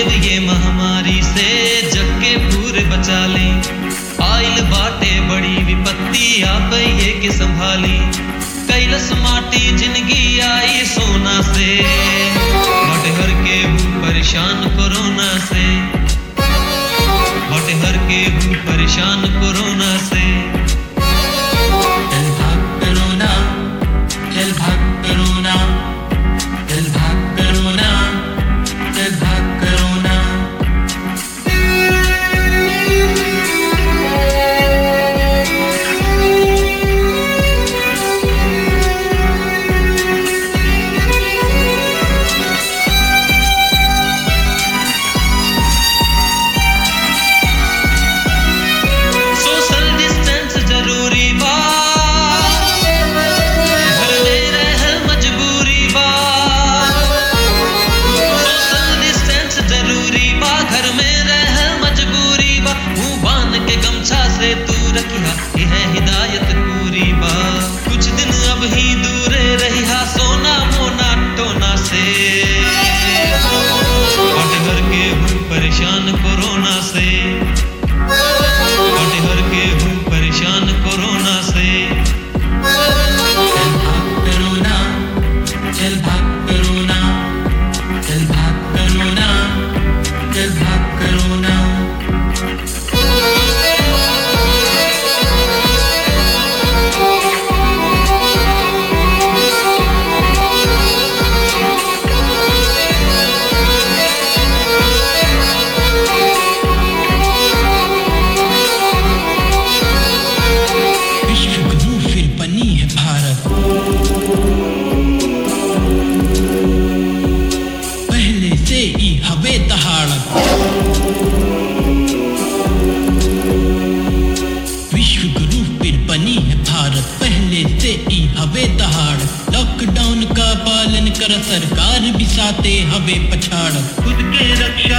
Covid ये महामारी से जग के पूरे बचा ली आइल बाटे बड़ी विपत्ति आप ये के संभाली कैलस माटी जिंदगी आई सोना से बट हर के हूँ परेशान कोरोना से बट हर के हूँ परेशान कोरोना से चल भाग करोना चल भाग करोना चल भाग करोना चल भाग करोना सोशल डिस्टेंस जरूरी बा घर में रहल मजबूरी बा सोशल डिस्टेंस जरूरी बा घर में रहल मजबूरी बा मुंह बांध के गमछा से तू रखिया यह हिदायत पूरी बा कुछ दिन अब ही दूरे रहिया सोना मोना टोना से हट घर के हूँ परेशान कोरोना से हट घर के हूँ परेशान कोरोना से चल भाग करोना चल भाग करोना चल भाग करोना चल भाग करोना विश्व गुरु फिर बनी है भारत पहले से ही हवे दहाड़त विश्व गुरु फिर बनी है भारत पहले से ही हवे दहाड़ लॉकडाउन का पालन कर सरकार भी साथे हवे पछाड़ खुद के रक्षा